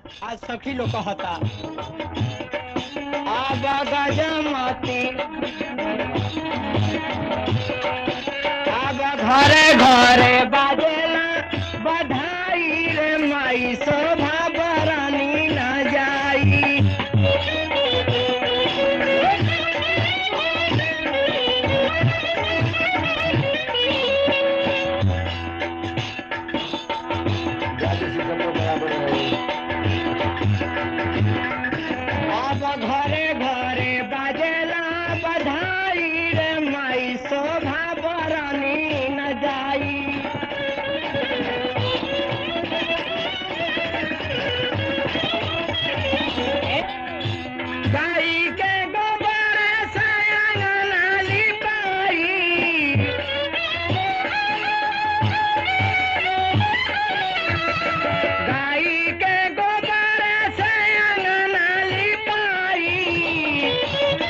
आज सखी लोग कहता आगा गजमती आगा घरे घरे बाजेला बधाई रे माई शोभा बरानी न जाई अब घरे घरे बाजेला बधाई रे माई शोभा बरानी न जाई गाई के गोबर से अंगना लिपाई गाई के गोबर से अंगना लिपाई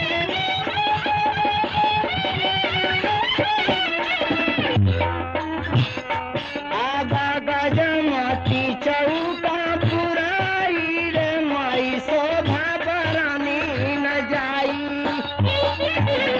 आगा गजमती चौका पुराई रे माई शोभा बरानी न जाई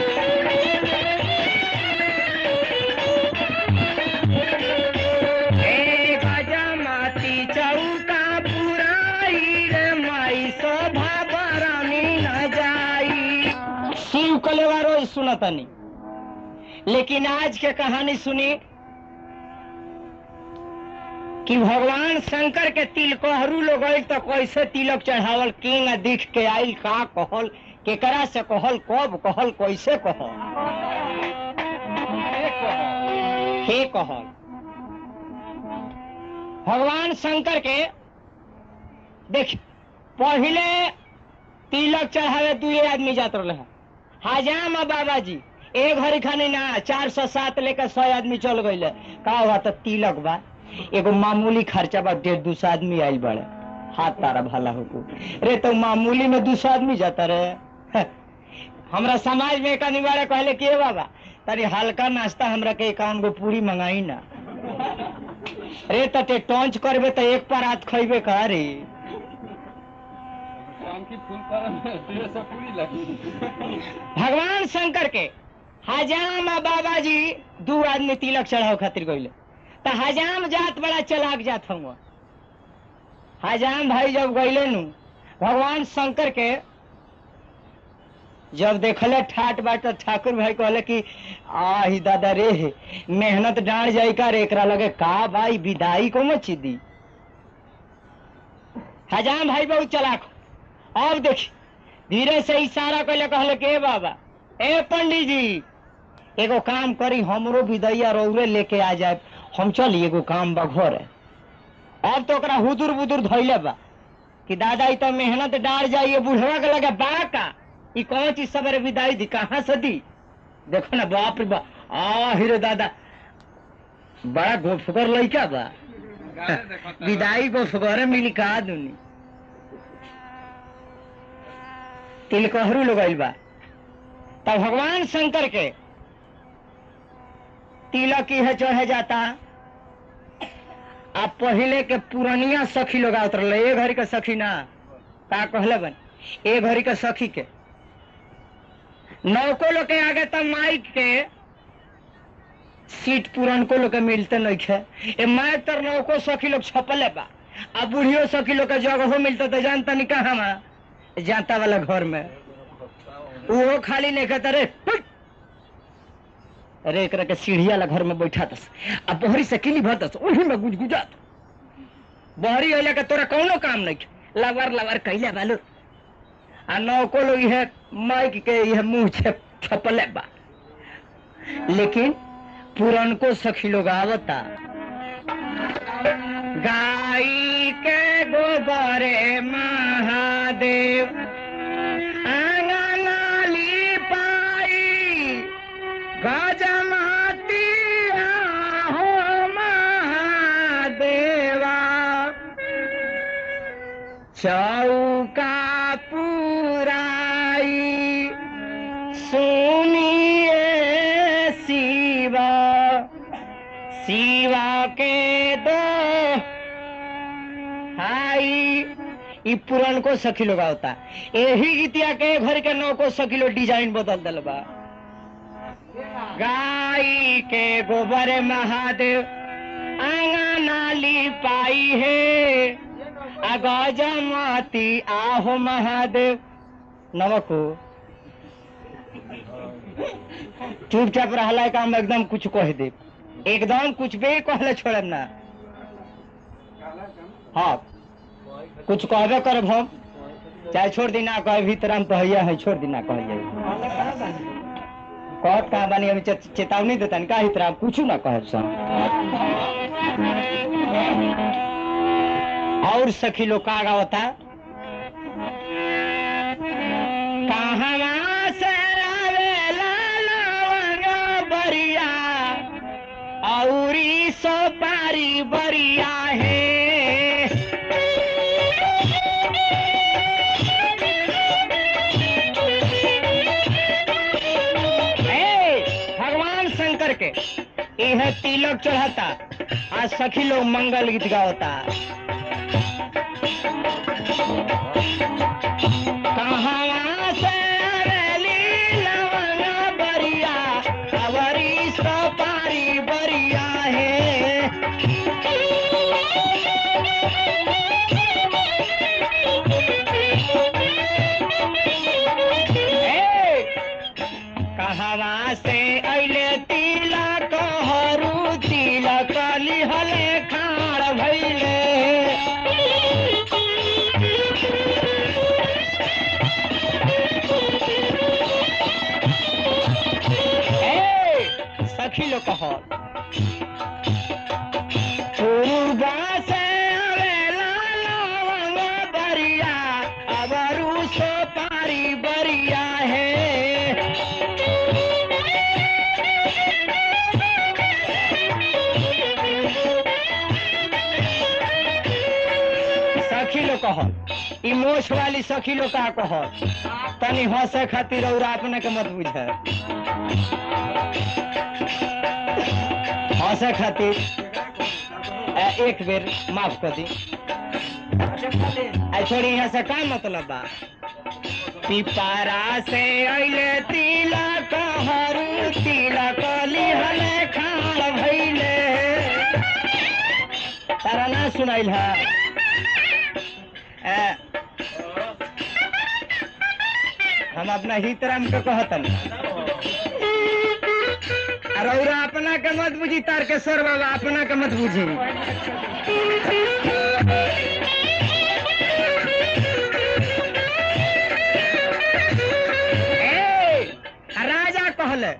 ए गजमती चौका पुराई रे माई शोभा बरानी न जाई शिव कलेवा रोज सुनतनी लेकिन आज के कहानी सुनी कि भगवान शंकर के तिलकोहरू लोग आइल तो कैसे तिलक चढ़ावल किंग दिख के आइल का कहल केकरा से कहल कब कहल कैसे कहल हे कहल भगवान शंकर के देख पहले तिलक चढ़ावे दुए आदमी जात रहे हैं हजाम आ बाबा जी एक घड़ी खानी ना चार सौ सात लेकर सौ आदमी चल गई का हुआ तो तिलक बा एगो मामूली खर्चा बा डेढ़ दो सौ आदमी आइल बड़े हाथ तारा भला हो रे तो मामूली में दो सौ आदमी जाता रहे हमरा समाज में एक अनिवार्य कहले कि "ए बाबा तारी हल्का नाश्ता हमरा के एकावन गो पूरी मंगाई ना रे तटे टॉन्च करबे तो एक पर हाथ खइबे का रे भगवान शंकर के हजाम आ बाबा जी दू आदमी तिलक चढ़ाव खातिर गईले तो हजाम जात बड़ा चलाक जात हुआ हजाम भाई जब गईले नु भगवान शंकर के जब देखले ठाट बाट तो ठाकुर भाई कहले कि आही दादा रे मेहनत डांड जाई का रे एकरा लगे का भाई विदाई को मची दी हजाम भाई बहुत चलाक हो। अब देखी धीरे से इशारा कैले कहले के "ए बाबा ए पंडित जी एगो काम करी हमरो विदैया रौरे लेके आ जाए हम चली एगो काम बा घरे अब तो ओकरा हुदुर बुदुर धैले बा कि दादा ई तो मेहनत डार जाइए बुढ़वा के लगे बा का ई कौन चीज सवेरे विदाई दी कहाँ से दी देखो ना बाप रे बा आ रे दादा बड़ा गोफगर लइका बा विदाई गोफगरे मिली का दुनी तिलकहरू लोग बा तब भगवान शंकर के तिलक है चढ़े जाता अब पहले के पुरानिया सखी लोग आवत रहे ए घड़ी के सखी ना का कहले बन ए घड़ी के सखी के नौको लोग के आगे तब माइक के सीट पुरनको लोग के मिलते नहीं खे ए माइक तर नौको सखी लोग छपले बा आ बुढ़ियो सखी लोग के जगह मिलते तो जानता नहीं कहाँ में जानता वाला घर में वो खाली नहीं कहता रे हुट! अरे एकरा के सीढ़िया ला घर में बैठा दस आ बहरी से किली भर दस वही में गुजगुजात बहरी अइला के तोरा कौनो काम नहीं खे। लवर लवर कैले बालू आ नौको लोग यह माइक के यह मुंह छप छपले बा लेकिन पुरनको सखी लोग आवता गाई के गोबरे महादेव आंगनाली पाई गजमाती हो महादेवा चौका पुराई सुनिए शिवा शिवा के दो हाई ई पुरान को सखी लोग होता यही गीतिया के घर के नौ को सखी लोग डिजाइन बदल दिल बा गाय के गोबर महादेव आंगना ली पाई है अगजमती आहो महादेव नमको चुपचाप रहला का हम एकदम कुछ कह दे एकदम कुछ भी कहले छोड़ब ना हाँ कुछ कहबे करब हम चाहे छोड़ दी ना कहे भीतर हम कहिया है छोड़ दी ना कहिए कहत कहा बानी अभी चे- चेतावनी देता का ही तरह कुछ ना कहब सन और सखी लोग का गावता कहवा से आवेला लवंग बरिया औरी सो पारी बरिया है ए, भगवान शंकर के यह तिलक चढ़ाता आज सखी लोग मंगल गीत गावता कहाँ से आवेली लवंग बरिया अवरी सपारी बरिया है ए, कहवा से अइले तिलक हरू तिलक लिहले खाड़ भइले ए, सखी लोग कह पूर्वा से आवेला लवंग बरिया अबरू सो पारी बरिया है सखी लोग कह ई मोछ वाली सखी लोग का कह तनी हंसे खातिर और अपने के मत बुझे हंसे खातिर ए, एक बेर माफ कर दी आ छोड़ी यहाँ से का मतलब बा पिपारा से अइले तिलक हरू तिलक लिहले खाड़ भइले तारा ना सुनाइल है ए, हम अपना हितराम के कहतन रौरा अपना के मत बुझी तारकेश्वर बाबा अपना के मत बुझी ए, राजा कहले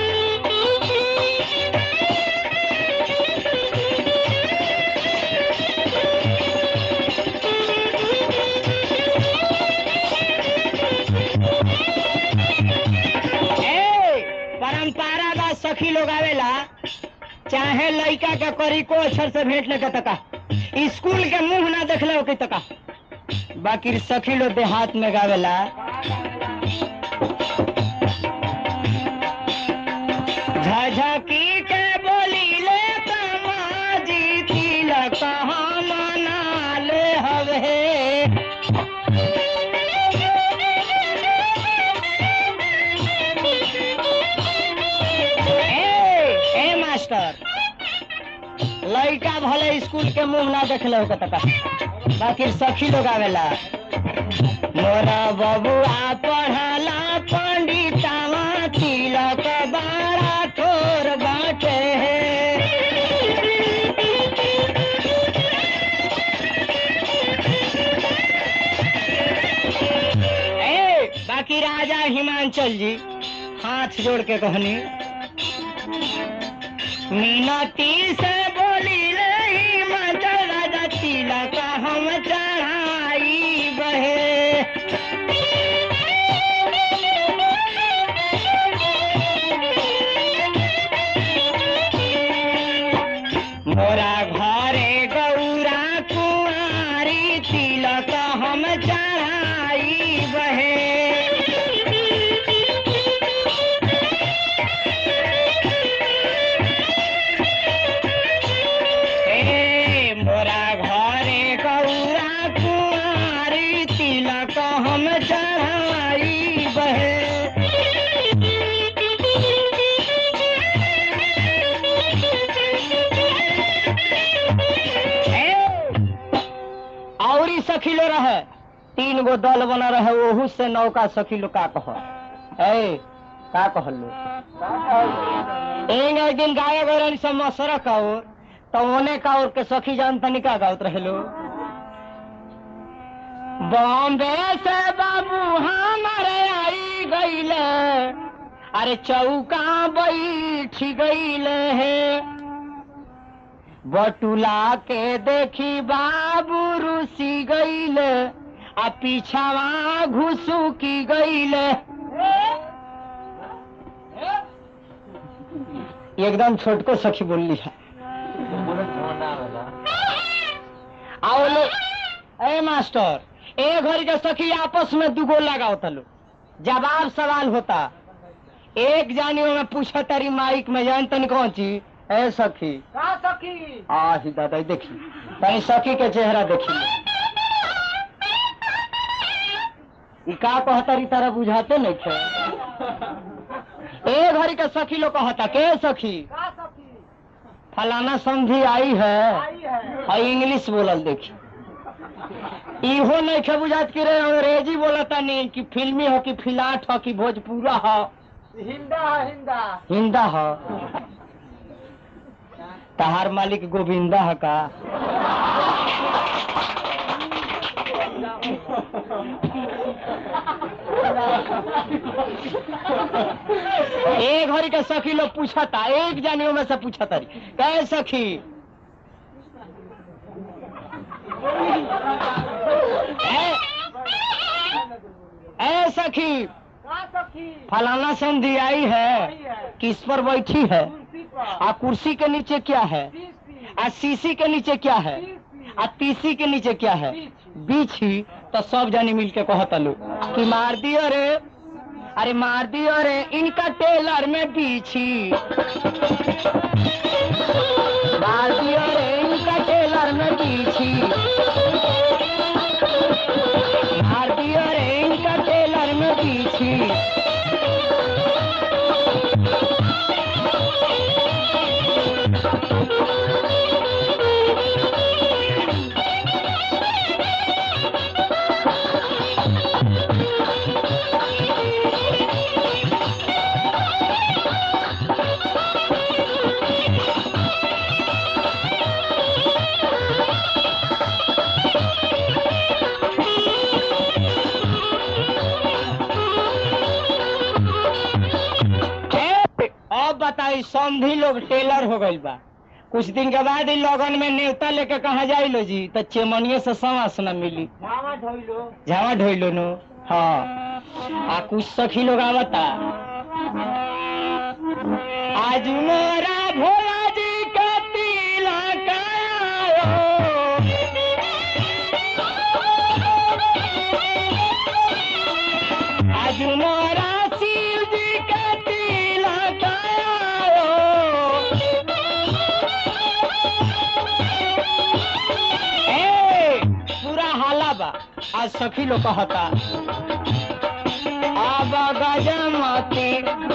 ए, परंपरा बा सखी लोग आवेला चाहे लड़का के करी को अक्षर से भेंट लेके तका स्कूल के मुंह ना देखले हो के तका बाकी सखी लोग देहात में गावेला झझकी के बोली ले तमाजी तिलक हम मना ले हवे ए, ए मास्टर लड़का भले स्कूल के मुंह ना देखले हो तका बाकी सखी लोग आवेला मोरा बबुआ पढ़ला पंडितावा तिलक बारा ठोर बाटे ए बाकी राजा हिमांचल जी हाथ जोड़ के कहनी मीनती से बोली रही माता राजा तिलक हम चढ़ाई बहे मोरा घरे गौरा कुआरी तिलक हम चढ़ाई बहे ए मोरा घरे तीन गो दल बना रहे ओहू से नौका सखी लोग का कह ए का कहलो एक एक दिन गाय गरन से मसर काओ तो ओने का और के सखी जान तनी का गावत रहेलो बॉम्बे से बाबू हमारे आई गईले अरे चौका बैठ गईले है बटुला के देखी बाबू रुसी गईले आ पीछावा घुसू की गईले एकदम छोटको सखी बोलली है आओ लो ए मास्टर ए घर के सखी आपस में दुगो लगाओ तलो जवाब सवाल होता एक जानियो में पूछा तारी माइक में जान तनी कौन चीज ए सखी का सखी आ ही दादा देखी तनी सखी के चेहरा देखी ई का कहतारी तारा बुझाते नहीं थे ए घड़ी के सखी लोग कहता के सखी का सखी फलाना समझी आई है आई है और इंग्लिश बोलल देखी इहो नहीं खे बुझात कि रे अंग्रेजी बोलता नहीं कि फिल्मी हो कि फिलाट हो कि भोजपुरा हो हिंदा है हिंदा हिंदा हो तहार मालिक गोविंदा है का एक घड़ी के सखी लोग पूछता एक जानियों में से पूछता रही कहे सखी ए, ए सखी का सखी फलाना संधि आई आई है है किस पर बैठी है कुर्सी पर आ कुर्सी के नीचे क्या है तीसी आ सीसी के नीचे क्या है तीसी आ तीसी के नीचे क्या है बीच ही तो सब जानी मिल के कहता लो कि मार दियो रे अरे मार दियो रे इनका टेलर में बीछी मार दियो रे इनका टेलर में बीछी मार दियो रे इनका टेलर में बीछी ए, अब बताई समधी लोग टेलर हो गइल बा कुछ दिन के बाद ही लगन में नेवता लेके कहा जाई लो जी तो चेमनिए से समास न मिली मामा ढोइलो झावा ढोइलो नो हाँ आ कुछ सखी लोग आवता आज मोरा भोला जी का तिलक आयो। आज मोरा शिव जी का तिलक आयो। ए, पूरा हाला बा आज सखी लोग कहता अब गजमती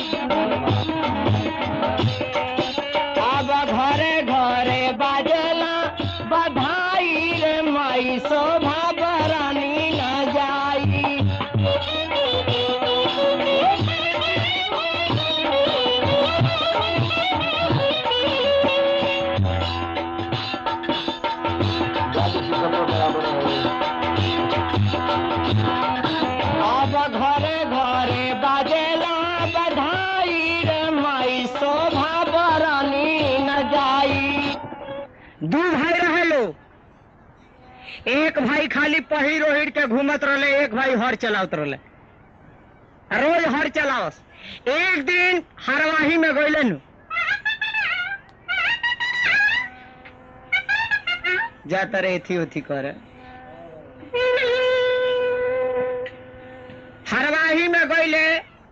अब घरे घरे बाजला बधाई रे माई शोभा बरानी न जाई अब घरे घरे बाजेला बधाई रे माई शोभा बरानी न जाई दू भाई रहे लो एक भाई खाली पहिर ओहिर के घूमत रहले एक भाई हर चलावत रहले रोज हर चलावस एक दिन हरवाही में गइले नु जाता रे थी उथी करे हरवाही में गइले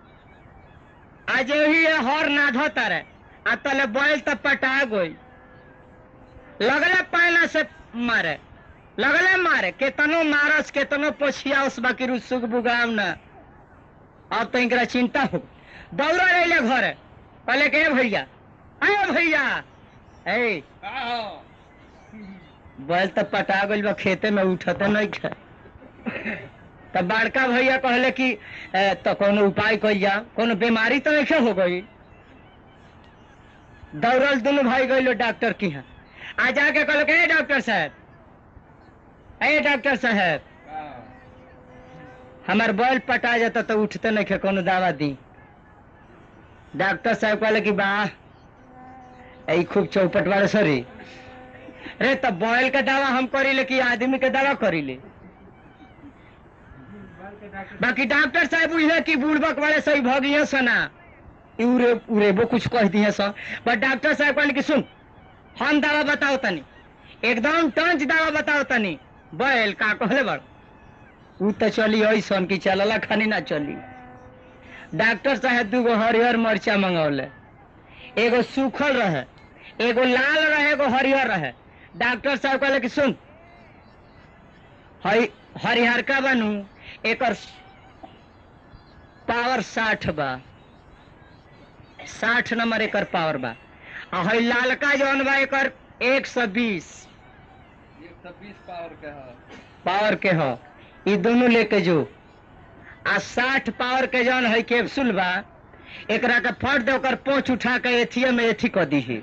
आज ही हर ना धोतारे आ तले बैल त पटा गई लगले पायला से मारे लगले मारे केतनो मारस केतनो पोछिया उस बाकी रुसुक बुगाम न अब तो इनकरा चिंता हो दौड़ा रहे घरे पहले के भैया अरे भैया ए बैल त पटा गइल बा खेते में उठते नहीं खे तो बड़का भैया कहले कि ए, तो कोनो उपाय कइल जा कोनो बीमारी तो ऐसे हो गई दौड़ल दोनों भाई गइलो डॉक्टर की यहाँ आ जाके कहलो कि, ए डॉक्टर साहब ए डॉक्टर साहब हमार बैल पटा जाता तो उठते नहीं खे कोनो दवा दी डॉक्टर साहब कहले कि वाह ई खूब चौपट वाले सरी अरे तब बैल का दवा हम करीले कि आदमी के दवा करीले बाकी डॉक्टर साहब बुझले कि बुड़बक वाले सही भगिए सना ई उरे उरेबो कुछ कह दिए सर बट डॉक्टर साहब कहले कि सुन हम दवा बताओ तनी एकदम टंच दवा बताओ तनी बैल का कहले बड़ ऊ तो चली ऐसन कि चलला खानी ना चली डॉक्टर साहब दूगो हरिहर मरचा मंगौले एगो सूखल रहे एगो लाल रहे एगो हरिहर रहे डॉक्टर साहब कहले कि सुन हई हरिहर का बनू एकर पावर साठ बा साठ नंबर एकर पावर बा आ हई लालका जौन बा एकर एक सौ बीस एक सौ बीस पावर के है पावर के ह ई दोनों लेके जो आ साठ पावर के जौन है कैप्सूल बा एकरा के फट दे ओकर पोछ उठा के एथिए में एथी क दीही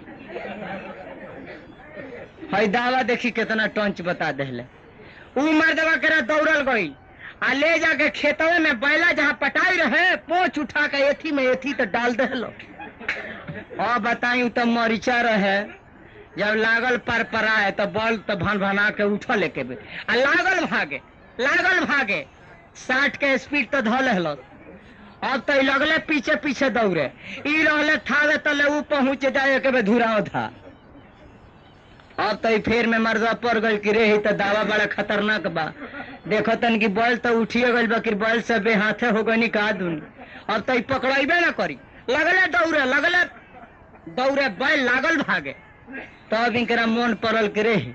हई दावा देखी कितना टंच बता देले ऊ मर्दवा केरा दौड़ल गई आ ले जाके खेतवे में बैला जहाँ पटाई रहे पोछ उठा के एथी में एथी तो डाल देलो और बताई तो मरीचा रहे जब लागल पर पराए तो बल तो भन भना के उठल लेके बे आ लागल भागे लागल भागे साठ के स्पीड तो धल हल अब तो ई लगले पीछे पीछे दौड़े ई रहले थावे तले ऊ पहुंच जाए के बे धुराव था अब तो ई फेर में मर्दा पड़ गई कि रे ही तो दावा बड़ा खतरनाक बा देखो तन की बल तो उठिए गइल बा कि बल से बे हाथे हो गई का दूनी अब तो ई पकड़ाइबे ना करी लगले दौड़े लगले दौड़े बैल लागल भागे तब इनकरा मन पड़ल के रे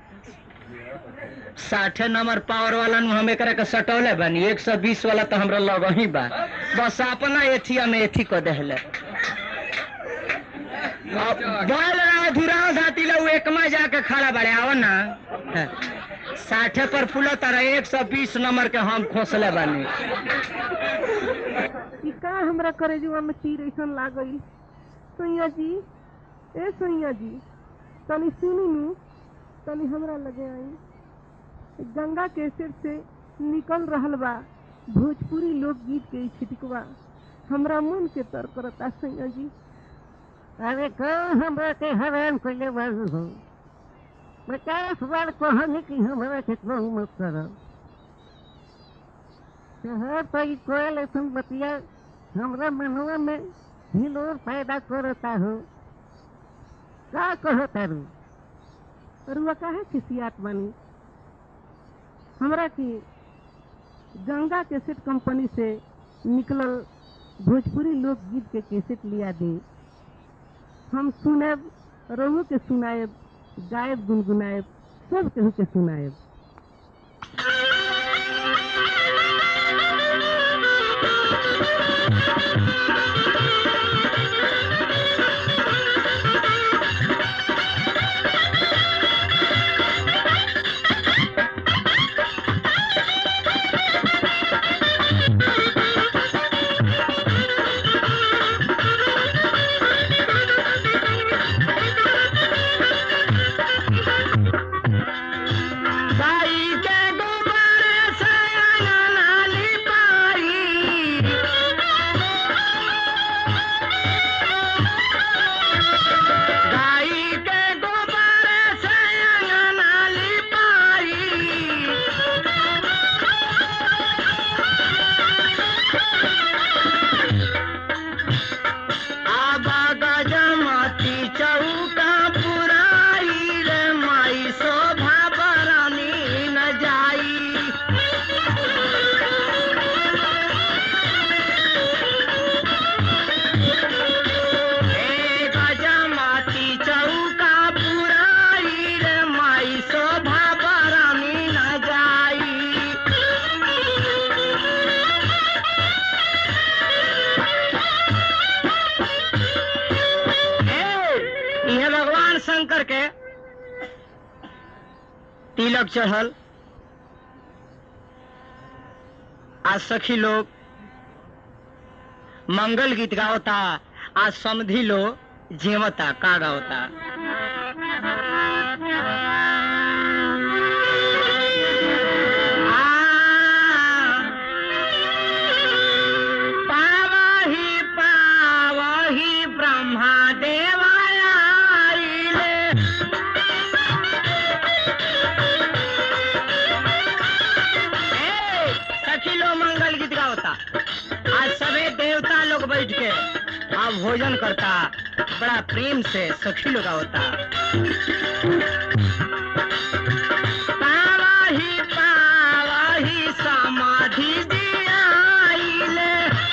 साठे नंबर पावर वाला नु हम एकरा के सटौले बानी एक सौ बीस वाला तो हमरा लग ही बा बस अपना एथिया में एथी को देहले अब बैल रहा धुराव धाती लो एकमा जाके खड़ा बड़े आओ ना हाँ। साठे पर फूलो तारा एक सौ बीस नंबर के हम खोसले बानी कि का हमरा करेजुआ में तीर ऐसन लागल सैया जी ए सैया जी तनी सुनी नु तनी हमरा लगे आई गंगा के सिर से निकल रहल बा भोजपुरी लोकगीत के ई छिटकवा हमरा मन के तर करता सैया जी अरे कौन हमरा के हैरान कइले बाबू हो पचास बार कहनी कि हमरा के कहू मत करब शहर पर ई कोयल ऐसन बतिया हमरा मनवा में हिलोर पैदा करता हो का कहता रू रुआ काहे खिसियात बानी हमरा की गंगा कैसेट कंपनी से निकलल भोजपुरी लोकगीत के कैसेट लिया दे हम सुनेब रहू के सुनाएब गायब गुनगुनाएब सब केहू के सुनाएब गाई के गोबर से अंगना लिपाई गाई के गोबर से अंगना लिपाई आबा गजमती चौका पुराई रे माई शोभा बरानी न जाई ए गजमती चौका पुराई रे माई शोभा बरानी न जाई ए, इहे भगवान शंकर के तिलक चढ़ल आज सखी लोग मंगल गीत गावता आज समधी लोग जेवता का गावता पावही पावही ब्रह्मा देवाया आइले। ए, सखी लोग मंगल गीत गावता आज सबे देवता लोग बैठ के आ भोजन करता बड़ा प्रेम से सखी लोग गावता पावही पावही समाधि दियाइले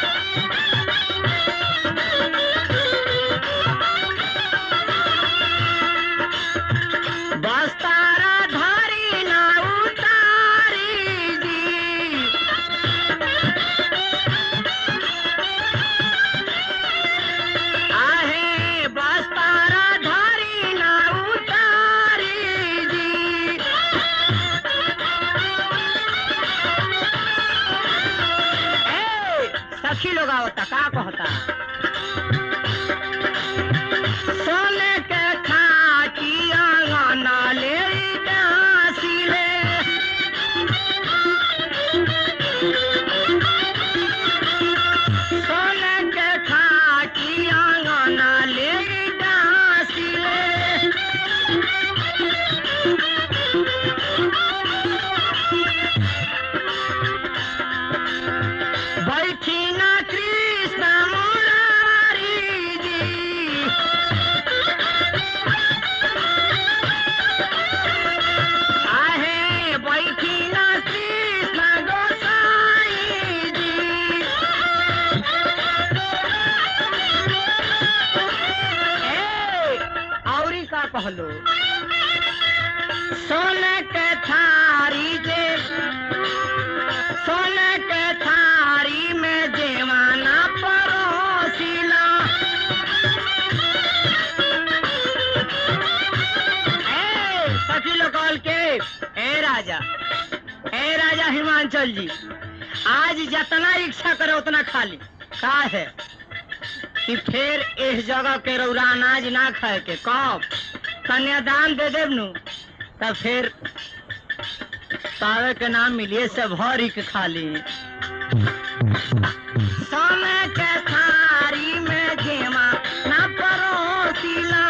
बस्तारा धारी ना उतारी जी आहे बस्तारा धारी ना उतारी जी ए, सखी लोग आवता का कहता सोने के खाटिया गाना ले डासिले सोने के खाटिया गाना ले डासिले बैठी ना कृष्ण मुरारी जी आहे बैठी ना कृष्ण गोसाई जी ए, औरी का कहलो सोने के थारी जे सोने के थारी में जेवाना परोसिला ए, सखी लोग कहल के ए राजा ए राजा हिमांचल जी आज जितना इच्छा करे उतना खा ली का है कि फिर इस जगह के रौरा अनाज ना खाए के कब कन्यादान दे देव नु तब फिर पावे के नाम मिलिए से भरी के खा ली समय के थारी में जेमा ना परोसिला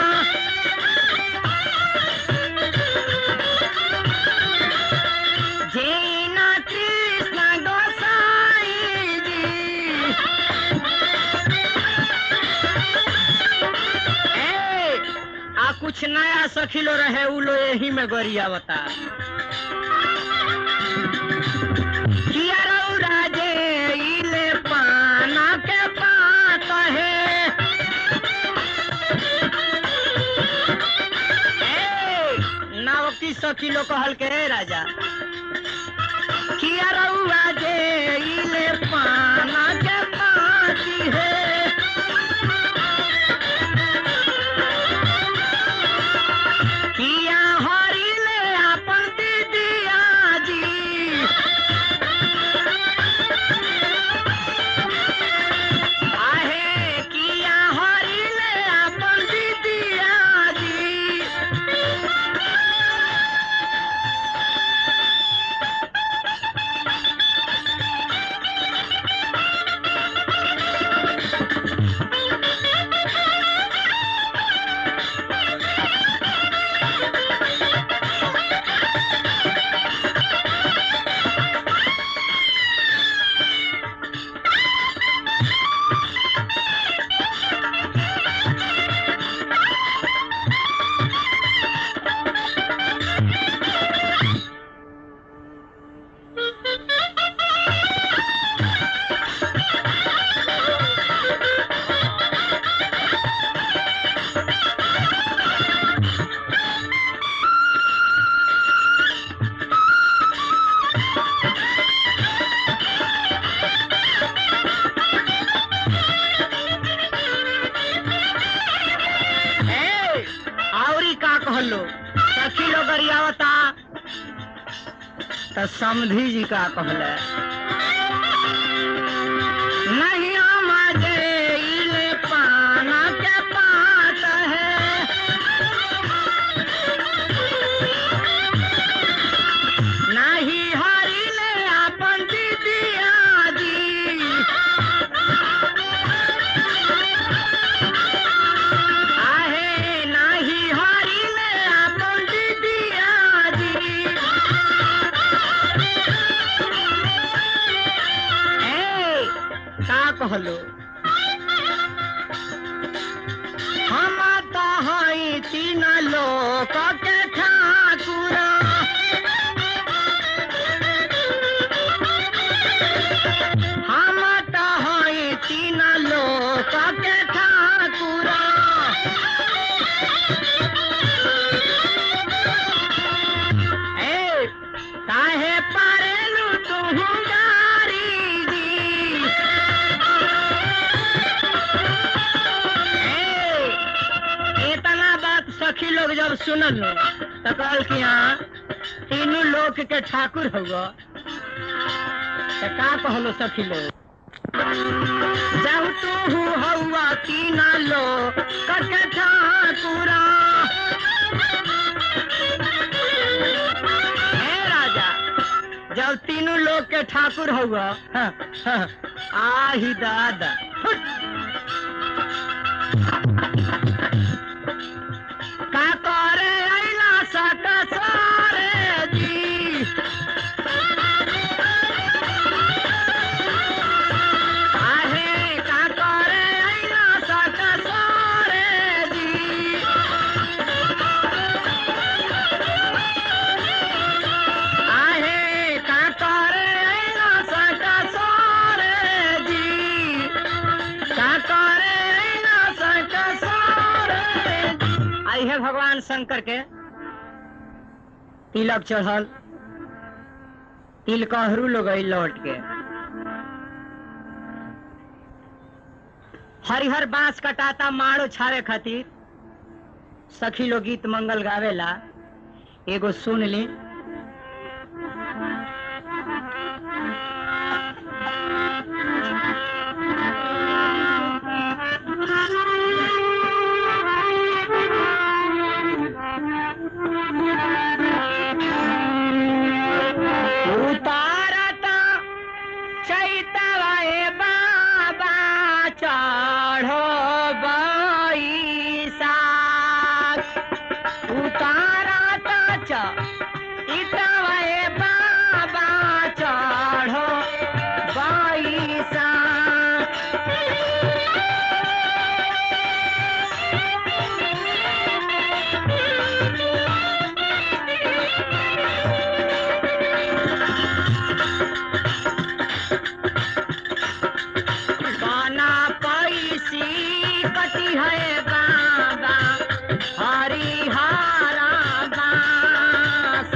जीना कृष्ण गोसाई जी ए, आ कुछ नया सखिलो रहे उ लो यही में गरिया बता किया रौरा जे इले पाना के पात है ए, नाव की सखिलो कहल के रे राजा किया रौरा जे इले पाना के पाती है किया हरिले अपन दीदिया जी आहे किया हरिले अपन दीदिया जी ए, आवरी का कहलो सखी लोग गरियावता त समधी जी का कहले सखी लोग जब सुनल लो तो कहल कि हाँ तीनों लोक के ठाकुर हुआ तो का कहलो सखी लोग जब तू हौआ तीना लो कके ठाकुरा हे राजा जब तीनों लोग के ठाकुर हुआ हाँ, हाँ, आही दादा का करे अइला सट सारे जी आहे का करे अइला सट सारे जी आहे का करे अइला सट सारे जी का करे अइला सट सारे आई है भगवान शंकर के तिलक चढ़ल तिल कहरू लोग आई लौट के हरिहर बांस कटाता मारो छावे खातिर सखी लोग गीत मंगल गावेला एगो सुन ली उतारता चैतवाए बाबा चढ़ो बैसाख उतारता चैतवाए बाबा चढ़ो बैसाख बाना पैसी कटी है बाबा हरिहारा बास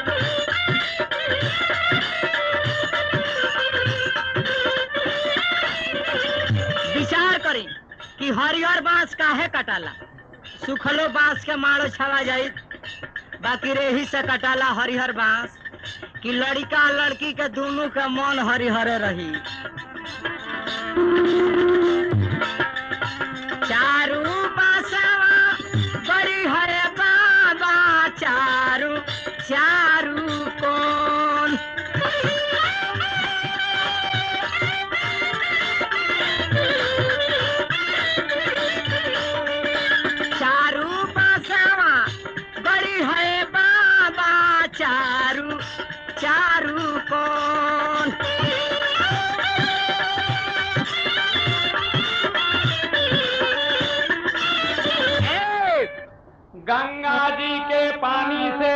विचार करी कि हरिहर बांस काहे कटाला सुखलो बांस के मारो छवा जाई बाकी रेही से कटाला हरिहर बांस कि लड़का लड़की के दोनों के मन हरिहरे रही चारू बासवा बड़ी है बाबा चारू चारू कौन चारू बासवा बड़ी है बाबा चारू चारू कौन गंगा जी के पानी से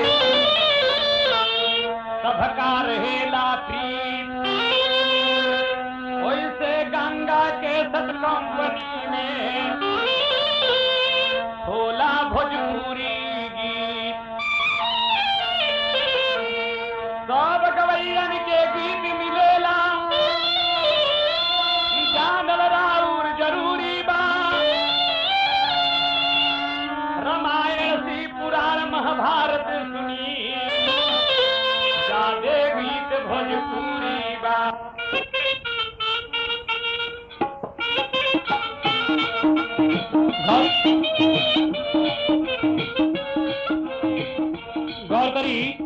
सबका रहेला प्रीत वैसे गंगा के सत कंपनी में होला भोजपुरी गीत सब गवैयन के गीत मिलेला ई जानल राउर जरूरी बा रामायण सी पुराण महाभारत सुनी जादे गीत भोजपुरी बा गौर करी